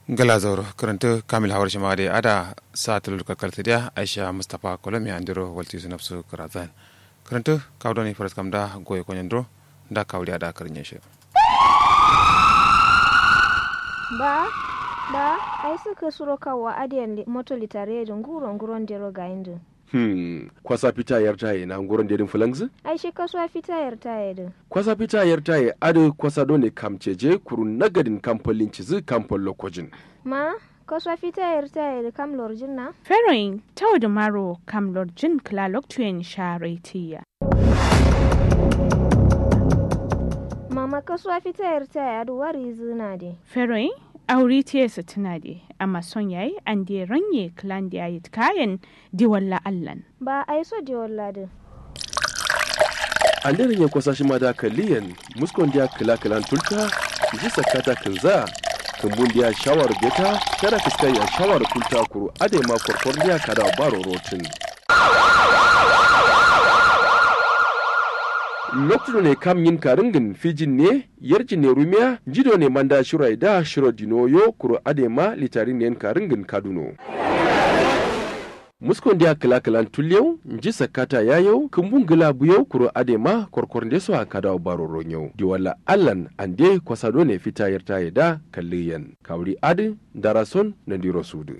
gala zauro karanta kamil hawar shi da ada sa tulur kakar dia aisha mustapha kolomi andiro walti su nafsu karazan karanta kawdo ne faras kamda goye konyandro da kawli ada karin shi ba ba ai suka suro kawo adiyan moto litare da nguro nguron dero ga indu Hmm, kwasa fita yar taye na nguron dedin fulangzi? ai shi kasuwa fita yar taye din Kwasa fita yar taye ado kwasa dole kamceje kuru nagadin kamfolin cizi kamfol lokojin. ma kasuwa fita yar taye da kam lorjin na Feroin tau da maro kam lorjin klalok tuyen sharetiya. mama kasuwa fita yar taye adu wari zina de Feroin auri tiyesa tuna de amma son yayi an de ranye klan da yayi kayan di walla allan. ba ai so de walla din An daren yin kwasa shi ma da kaliyan muskon dia kila kilan tulta ji sakata kinza kumbun dia shawar beta tara fiskai ya shawar kulta kuru ade ma korkor dia kada baro rotin. lokacin ne kam yin karingin fijin ne yarjin ne rumiya jido ne manda shirai da shiro dinoyo kuro adema litarin ne karingin kaduno muskon dia kila kilan tulyau nji sakata yayau kumbun gila buyau kuro adema korkor de so akada baro ronyau di wala allan ande kwasado ne fita yarta da kalliyan kawri adi darason na diro sudu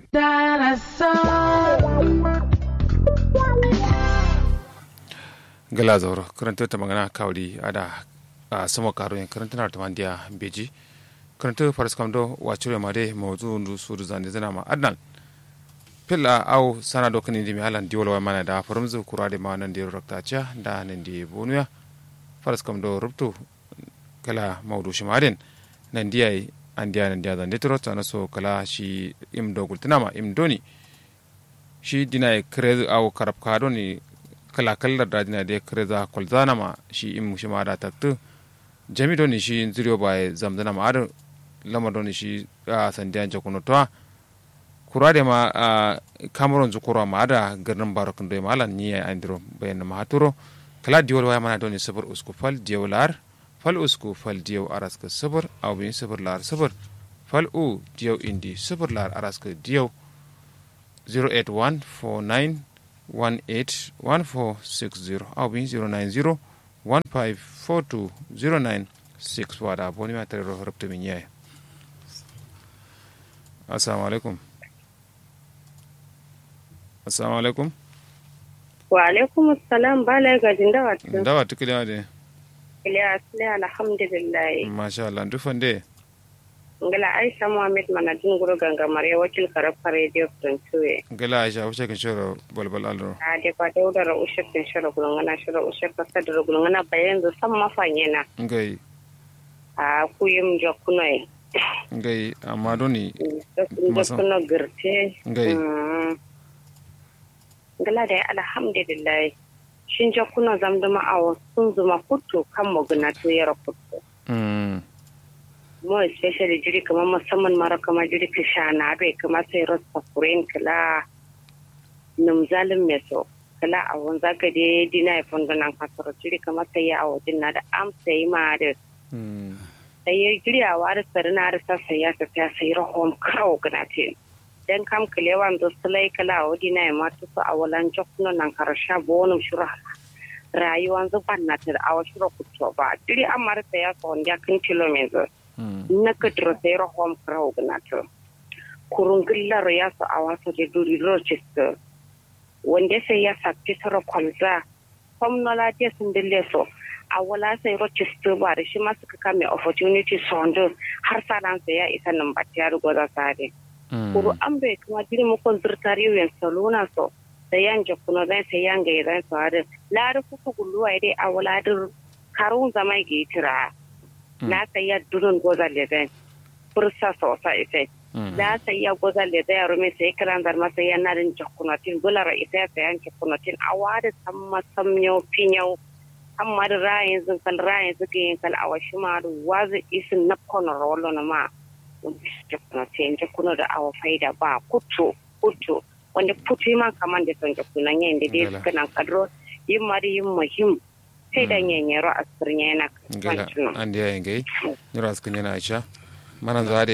gala zauro karanta ta magana kawli ada a sama karo yin karanta na ta mandiya beji karanta faras kamdo wacure ma de mawzu ndu sudu zande zana ma adnan pilla au sana do kani dimi halan diwol wa mana da farumzu kurade ma nan de rakta cha da nan de bonuya faras kamdo rubtu kala mawdu shimaden nan diya andiya nan diya zande tro tsana so kala shi im do gultinama im doni shi dina kre au karab ka ni kala kallar da dina de kre za kolzana ma shi im shi ma da taktu jami doni shi zuriyo ba zamzana ma ar lama doni shi a sandiyan jakuno to kurade ma a cameroon zukuro ma ada garnin barok ndo ma lan ni andro bayan ma haturo kala diwol waya mana doni sabur usku fal diwlar fal usku fal diw araska sabur aw bin sabur lar sabur fal u diw indi sabur lar araska diw 08149181460 aw bin 090 154209 wada boni ma tare ro rabta min yaye assalamu alaikum assalamu alaikum wa alaikum assalam bala ga jindawa tun dawa tukile de iliya sile alhamdulillah masha Allah dufan de ngala aisha muhammad mana dun guru ganga mare wakil karab radio tun tuwe gala aisha wuce kan shoro balbal alro a de kwa da udara ushar tin shara gulungana shara ushar ka sadar gulungana bayan da san mafanye na ngai a kuyim jakunai ngai amma doni Masa- jakuno girte Ngai. Mm. ngala da alhamdulillah shin jakuno zamduma awo sun zuma kutu kan magana to yara kutu mm mo especially jiri kamar musamman mara kamar jiri ka sha na bai kamar sai rasta kuren kala num zalim me so kala a won zaka de dina ya fondo nan kasoro jiri kamar sai ya awo dinna da am sai ma da mm sai ya jiri a wari sari na rasa sai ya ta ta sai rahon kawo gana te dan kam kalewan do sulai kala a dina ya matu su a walan jokno nan karasha bonum shura rayuwan zuban na ta da awa shura kuto ba jiri an mara sai ya so wanda kan kilometer mm na kadro sai rahom kraw gnato kurun gillar ya su a wasu da duri rochester wanda sai ya sakci tara kwalza kwamnola dia sun dille so a wala sai rochester ba da shi ma suka kame opportunity sondo har sadan sai ya isa nan ba ta rugo za sare kuru an bai kuma jiri mukon zurtari yen salona so sai yan jakuno zai sai yan ga idan so har lari kuka gulluwa dai a wala dir karun zama ga tira na saya durun goza leden fursa sosa ite na saya goza leden ya rumi sai kiran dar masa ya narin jakunatin bulara ita ya sayan jakunatin a wada samma samyo pinyo amma da rayin zin kal rayin zuke yin kal awashi ma da wazi isin na kono rolo na ma jakunatin jakuno da awa faida ba kutu kutu wanda putu man kaman da son jakunan yayin da dai Ngala. suka nan kadro yin mari yin muhim sai da nyenyero asirnya yana gala kasancewa andi ya ngai nira skin yana aisha manan za de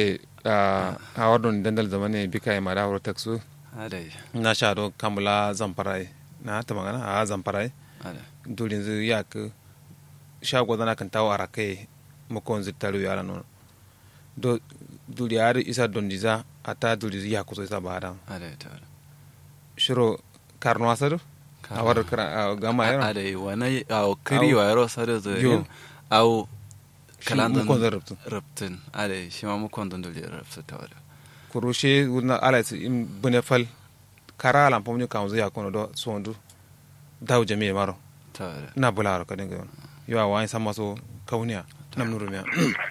a wadon dandal zamane bika ya mara wuro taksu adai na sha do kamula zamfarai na ta magana a zamfarai adai dulin zu ya ka shago zana kan tawo ara kai makon zittaru yara non do duli ari isa don diza ata duli zu ya kuso isa bada adai ta shiro karno asadu a wadar kara gama yaro adai wani a kiri wa yaro sare zo Yo. yin au Shi kalandan mukon zan rabtu. rabtin adai shi ma mukon don dole rabtu ta wada kurushe wurna ala su in bune fal kara alam pom nyu kamzu ya kono do sondu daw jami'e maro ta wada na bularo kadin ga yo a wani sama so kauniya nam nuru miya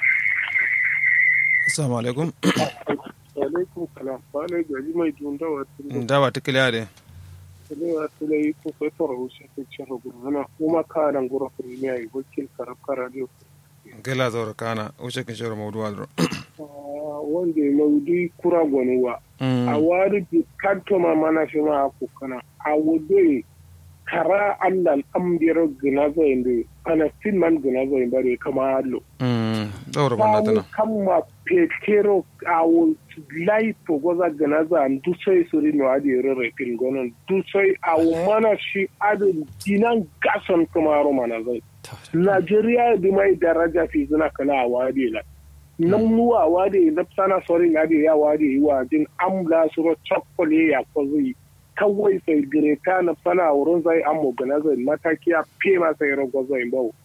assalamu alaikum alaikum salam bale gaji mai dunda wa tunda dawa tikiliya de tele wa tele yi ko sai toro wuce ke cewa gurana kuma ka nan gura premier yi wakil karab radio gela zoro kana uche kin shoro mawdu wadro wanda maudi kura gwanuwa a wari bi kanto ma mana fi ma ko kana a wudu kara Allah ambiyar gina zai inde ana fin man gina zai bare kama allo zoro banda kawo tana kama petero awo laipo goza ganaza dusoi suri no adi rere pin gonon dusoi awo mana shi adi dinan gason kamaro mana zai ta wada Najeriya di mai daraja fi zina kala a wadi la nan nuwa wadi na sana sori na di ya wadi yi wa jin amla suro chokkole ya ko zai kawai sai gireta na sana wurin zai amo ganaza mataki a pema sai rogo zai bawo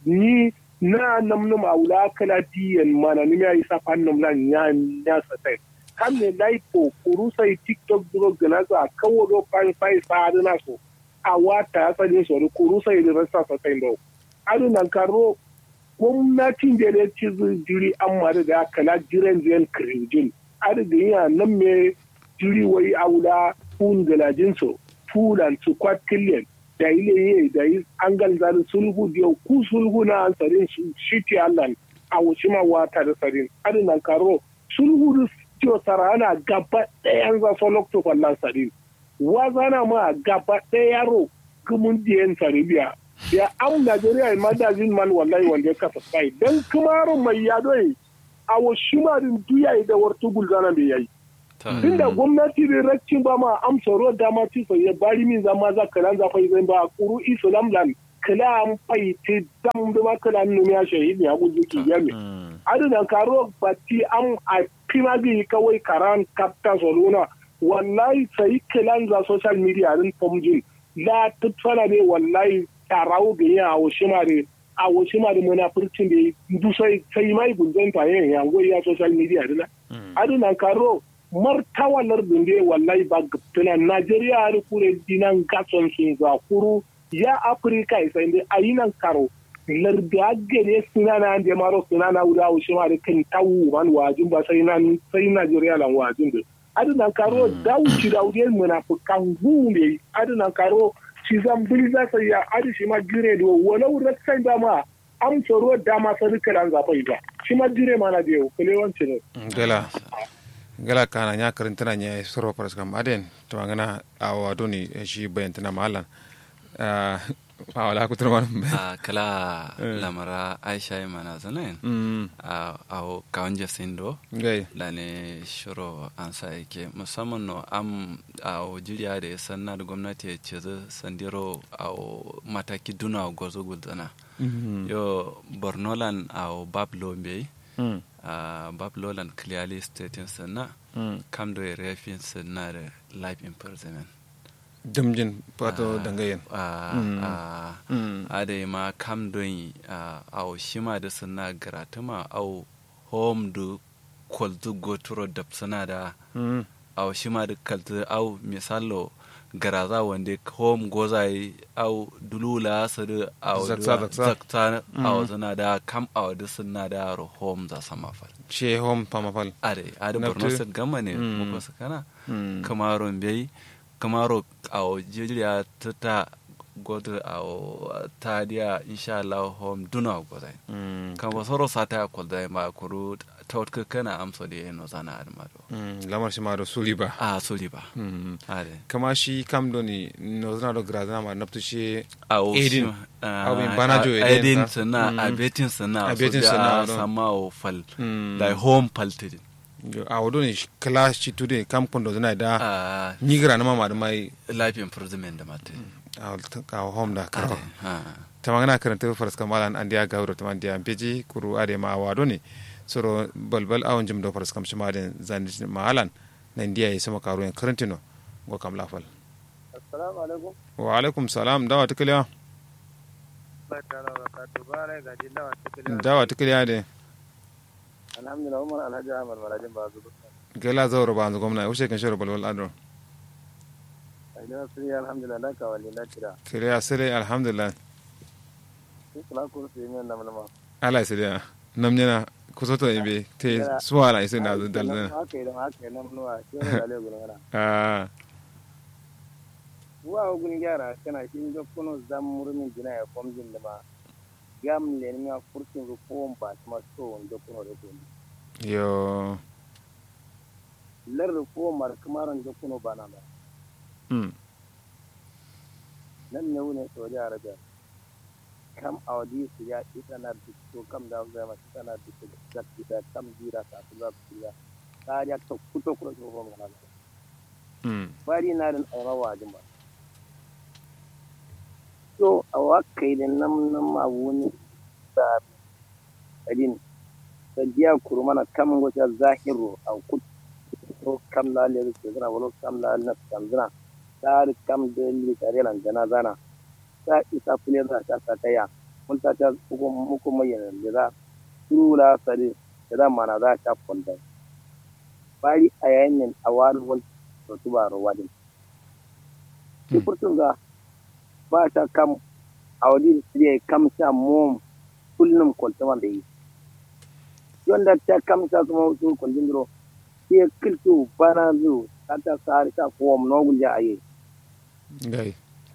ni na namnum a wula kala diyan mana ni ya isa fannum lan ya ya satai kan ne laipo kuru sai tiktok duro ganaza kawo do kan sai sa na so a wata ya sani so kuru sai da rasa satai bawo adu nan karo gwamnatin da ya ci jiri an mara da kala jiran jiran kirijin adu da yana nan me jiri wai a wula fun galajin so fulan su kwatillion da ile ye da yi an galzari sulhu da ku sulhu na an sarin su shiti allan a wuce ma wata da sarin adu nan karo sulhu da ciwo sarana gaba ɗayan za so lokto fallan sarin wazana ma gaba ɗaya yaro gumun diyan saribiya ya am Najeriya ma da jin man wallahi wanda ya kasa kai dan kumaro mai yado yi a wa shimarin duya da wartu gulgana bai yayi ta wada tunda gwamnati da raccin ba ma am tsoro da ma ci sai ya bari min zama za kalan za fa zai ba kuru islam lan kala am fai ti dam da ma kala nu ya shahidi ya gudu ki yami aduna karo batti am a pimagi kawai karan kapta soluna wallahi sai kalan za social media din pomjin la tutsana ne wallahi tarawo ga yin awo shimare awo shimare munafurcin da du sai sai mai gunzan ta yin yango ya social media dina aduna karo martawalar dunde wallahi ba gaptuna Najeriya har kure dinan gason sun za kuru ya Afirka isa inda ayinan karo larda gare suna na da maro suna na wuda wuce ma da kan tawu man wajin ba sai nan sai Najeriya lan wajin da aduna karo dawuci da wude munafikan gumbe aduna karo shi zan bil za sai ya adi shi ma gire do walau raksan da ma am tsoro da ma sai kalan zafai ba shi ma gire ma na da yau kule wancin gela gela kana nya karantana nya soro paras kam aden to ngana awa doni shi bayantana malan a wala ku turman a kala lamara aisha yi mana zanen mm a a kawon jasin do gai da ne shiro an sa yake musamman no am a jiriya da ya sanna da gwamnati ya ce zai sandiro a mataki duna gwazo gudana yo bornolan a bablo bai mm a bablolan clearly stating sanna mm kam da refin sanna da life imprisonment damjin pato dangayen a Mm. a mm ade ma kam don a au shima da suna garatuma au home du kwaltu goturo da suna da mm au shima da kaltu au misalo garaza wanda home goza yi au dulula su da au Zaksa, da- zaksa. zakta au Mm. suna da kam au da suna da ro home za sama fal she home pamafal ade ade Naftu. borno state gama ne Mm. muka su kana mm kamaro bai kamaro a jiriya ta ta godo a ta dia insha Allah home duna godai mm kan ba soro sata ko dai ma kuru ta wata kana amsa da yano zana admado mm lamar shi ma do suliba a soli ba mm ade kama shi kam doni no zana do grazana ma naftu shi a Edin. a Abin banajo Edin edin sa. sana Mm. a betin sana A so betin da sana, a no. sama o fal mm da home paltidin yo a wodo ni kala shi tude kam kondo zana da a nigra na mama da mai life improvement da mate a ka home da ka ha ta magana karanta faras kamalan an dia gawro ta man dia beji kuru ade ma wado ne soro balbal awon jim do faras kam shima den zandi mahalan na india yi sama karo en karantino go kam lafal assalamu alaikum wa alaikum salam dawa tikliya barkana barakatu bare ga dillawa cikin dawa tikliya de alhamdulillah umar alhaji ahmad marajin ba zuwa gela zawro ba nzu gomna ushe kan shoro balbal adro idan sun yi alhamdulillah da kawali na kira kiliya sire alhamdulillah sun kula ko su yi min namnama ala sire namnyana kusoto ibe te suwala ise na dal haka idan haka yi namnuwa shi wani dalilin gudun ah wa ogun gyara kana shi ga kuno zam murmin jina ya komjin da ma gam le ni ma furtin ru ko ba ma so on da kuno da kuno yo lar ru ko mar kamaran da kuno ba na ba mm nan ne wune saudi arabia kam awadi su ya ita na dukko kam da zai ma ita na dukko da da kam jira ta su za su ya ta ya to kuto kuto ko ma na mm bari na dan aura wajin ba so a wakai da nan nan ma wuni da kadin da biya kurmana kam wata zahiru a kut ko kam la le ke zana wala kam la na kam zana dar kam de li tare lan zana zana ta isa fule da ta ta ta ya mun ta ta ko mu ko mai da za turula sare da mana za ta fonda bari a yayin nan a wani wani to tubaro wadin ki furtun ga ba ta kam a wadi siriya kam sa mom kullum kwaltama da yi yonda ta kam sa kuma wasu kwaltin duro ke kiltu bana zu ta ta sari ta fom no gulja aye gai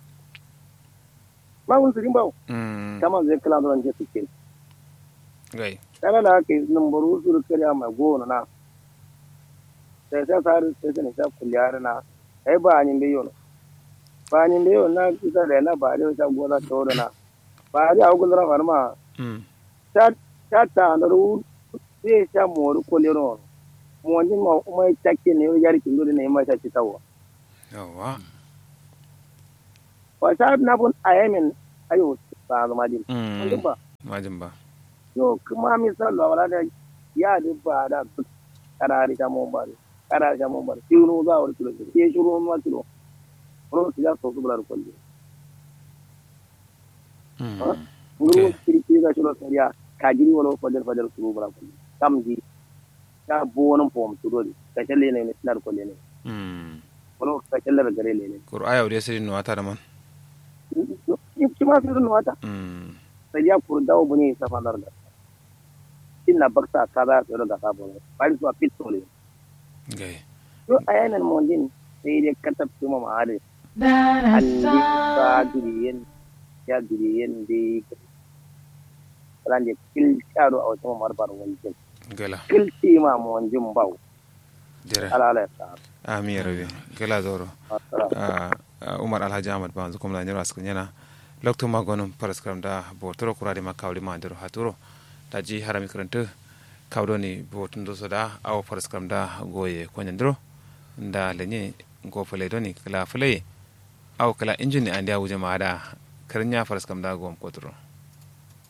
ma wun sirin bawo mm kama zai kala da je suke gai kana da haka yi numbaru su kariya mai gona na sai sai sari sai sai sai kulliyar na ai ba ni bai yono ba ni bai yono na kisa da na ba da ta gona ta wuri na ba da hagu da farma mm ta ta ta na ru sai ta mori kolero mo ni ma mai takke ne yar kin dole ne mai ta ci tawa yawa wa sa na bun ayamin ayo ba zama din mm ba majin ba yo kuma misal wala da ya di ba da karari ta mon ba karari ta mon ba shiru za wa kilo ke shiru ma kilo ro ti ya so su bular kulli mm nguru kirki ga shiru sariya ka jiri wala fadal fadal su bular kulli kam ji ta bonon pom su dole ka challe ne ne nar kulli ne mm wala ka challe gare ne ne kuru aya wuri sai no ata da man ci ma su no wata mm sai ya kur dawo bune sa fadar da inna baksa kaza su da ka bono bari su a pitole gai yo ayanan mondin sai dai katab tuma ma hade andi ba duriyen ya duriyen de rande kil karo a wata mar bar wanjin gala kil ti ma mondin baw jere ala ala ta ami rabi gala zoro Ah, ah, umar alhaji ahmad ba kuma na nyira skun yana lokto magonum paraskram da botoro kurade makawli ma ndero haturo da ji harami karanta kawdo ni botun do soda aw paraskram da goye konyandro nda lenye go fale doni kala fale aw kala injini andi awuje ma da karnya paraskram da gom kotro